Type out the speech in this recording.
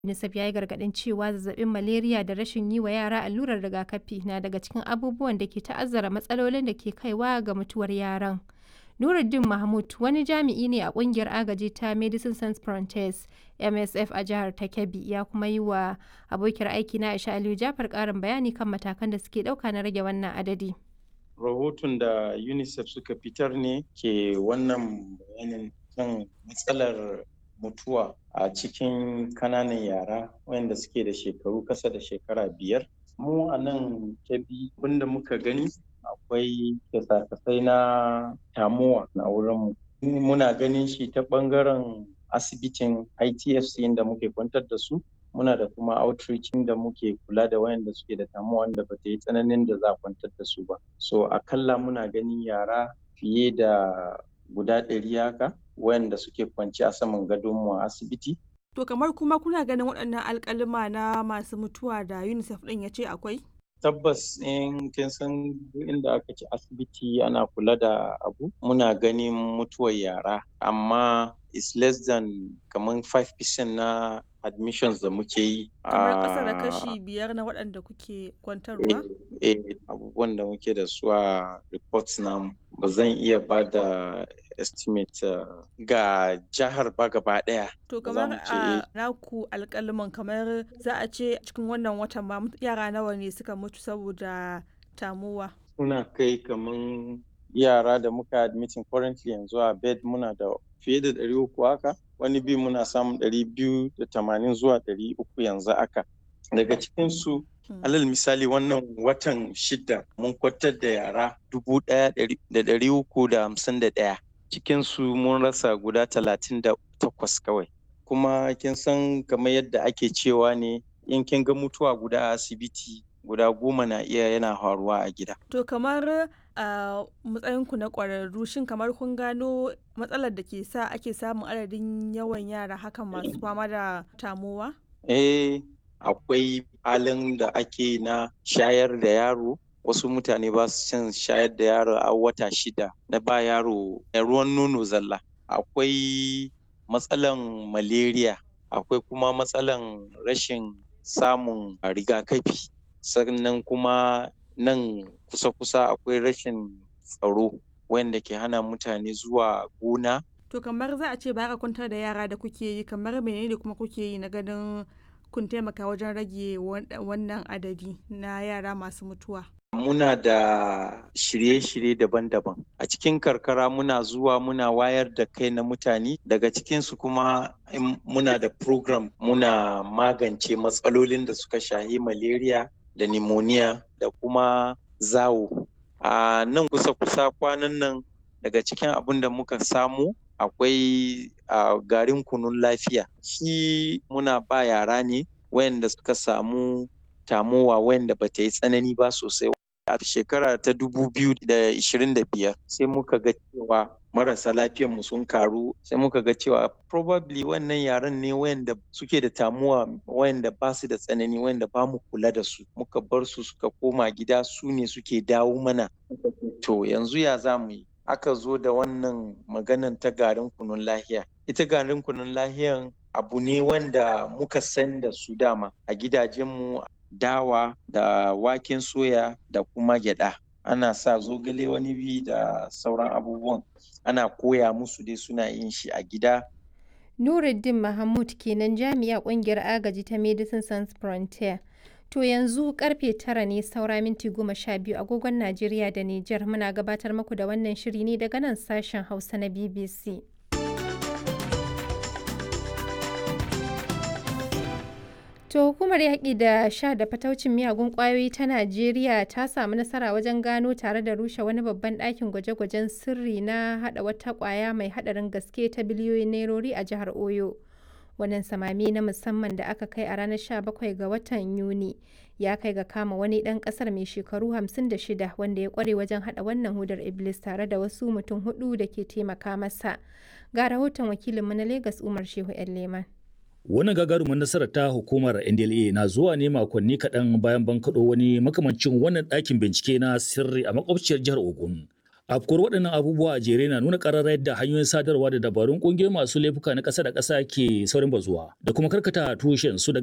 UNICEF ya yi gargaɗin cewa zazzabin malaria da rashin yi wa yara allurar rigakafi na daga cikin abubuwan da ke ta'azzara matsalolin da ke kaiwa ga mutuwar yaran. Nuruddin Mahmud wani jami'i ne a kungiyar agaji ta Medicine Sans Frontieres MSF a jihar ta Kebbi ya kuma yi wa abokiyar aiki na Aisha Aliyu Jafar ƙarin bayani kan matakan da suke ɗauka na rage wannan adadi. Rahoton da UNICEF suka fitar ne ke wannan bayanin kan matsalar mutuwa a cikin kananan yara wayanda suke da shekaru kasa da shekara biyar. Mu a nan Kebbi abinda muka gani akwai kyasa-kyasai na tamuwa na wurinmu. Muna ganin shi ta ɓangaren asibitin ITFC inda muke kwantar da su. Muna da kuma outreach da muke kula da wayanda suke da tamuwa wanda ba ta yi tsananin da za a kwantar da su ba. So akalla muna ganin yara fiye da guda ɗari haka wayanda suke kwanci a saman gadonmu a asibiti. To kamar kuma kuna ganin waɗannan alƙalima na masu mutuwa da UNICEF ɗin ya ce akwai? tabbas in kin san inda aka ci asibiti ana kula da abu muna ganin mutuwar yara amma is less than kamar 5% na admissions da muke yi kamar ƙasa da kashi biyar na waɗanda kuke kwantarwa eh abubuwan da muke da su a reports namu ba zan iya ba da estimate uh, ga jihar ba gaba daya. To kamar a naku alkaliman kamar za a ce cikin wannan watan ma yara nawa ne suka mutu saboda tamuwa. Suna kai kamar yara da muka admitin currently yanzu a bed muna da fiye da ɗari uku haka wani bi muna samun ɗari biyu da tamanin zuwa ɗari uku yanzu haka. Daga cikinsu alal misali wannan watan shida mun kwatar da yara dubu ɗaya da ɗari uku da hamsin da ɗaya. cikinsu mun rasa guda talatin da takwas kawai kuma kin san kamar yadda ake cewa ne in kin ga mutuwa guda a asibiti guda goma na iya yana faruwa a gida to kamar a matsayinku na ƙwararru shin kamar kun gano matsalar da ke sa ake samun adadin yawan yara hakan masu fama da tamowa eh akwai halin da ake na shayar da yaro wasu mutane ba su cin shayar da yaro a wata shida na ba yaro ruwan nono zalla akwai matsalan malaria akwai kuma matsalan rashin samun rigakafi sannan kuma nan kusa-kusa akwai rashin tsaro wanda ke hana mutane zuwa gona to kamar za a ce ba ka kwantar da yara da kuke yi kamar menene kuma kuke yi na ganin kun taimaka wajen rage wannan adadi na yara masu mutuwa muna da shirye-shirye daban-daban a cikin karkara muna zuwa muna wayar da kai na mutane daga cikinsu kuma muna da program muna magance matsalolin da suka shahi malaria da pneumonia da kuma zawo a nan kusa-kusa kwanan nan daga cikin abin da muka samu akwai garin kunun lafiya shi muna ba yara ne wayanda suka samu tamowa wayanda ba ta yi tsanani ba sosai a shekara ta biyar sai muka ga cewa marasa mu sun karu sai muka ga cewa probably wannan yaran ne wayanda suke da tamuwa wayanda ba su da tsanani wayanda ba mu kula da su muka bar su suka koma gida su ne suke dawo mana to yanzu ya za mu yi aka zo da wannan maganan ta garin kunun lahiya ita garin kunun lahiyan abu ne wanda muka san da su dama a gidajenmu dawa da waken soya da kuma gyada ana sa zogale wani bi da sauran abubuwan ana koya musu dai suna yin shi a gida Nuruddin Mahmud kenan jami'a kungiyar agaji ta Medicine Sans Frontier. To yanzu karfe tara ne saura minti goma sha biyu agogon Najeriya da Nijar muna gabatar muku da wannan shiri ne daga nan sashen Hausa na BBC. To hukumar yaƙi da sha da fataucin miyagun ƙwayoyi ta Najeriya ta samu nasara wajen gano tare da rushe wani babban ɗakin gwaje-gwajen sirri na haɗa wata ƙwaya mai haɗarin gaske ta biliyoyin nairori a jihar Oyo. Wannan samami na musamman da aka kai a ranar 17 ga watan Yuni ya kai ga kama wani ɗan ƙasar mai shekaru 56 wanda ya ƙware wajen haɗa wannan hudar Iblis tare da wasu mutum hudu da ke taimaka masa. Ga rahoton wakilinmu na Legas Umar Shehu 'yan Leman. Wannan gagarumin nasarar ta hukumar NDLA na zuwa ne makonni kaɗan bayan bankaɗo wani makamancin wannan ɗakin bincike na sirri a makwabciyar jihar Ogun. Afkuwar waɗannan abubuwa a jere na nuna ƙararra yadda hanyoyin sadarwa da dabarun ƙungiyoyi masu laifuka na ƙasa da ƙasa ke saurin bazuwa da kuma karkata tushen su daga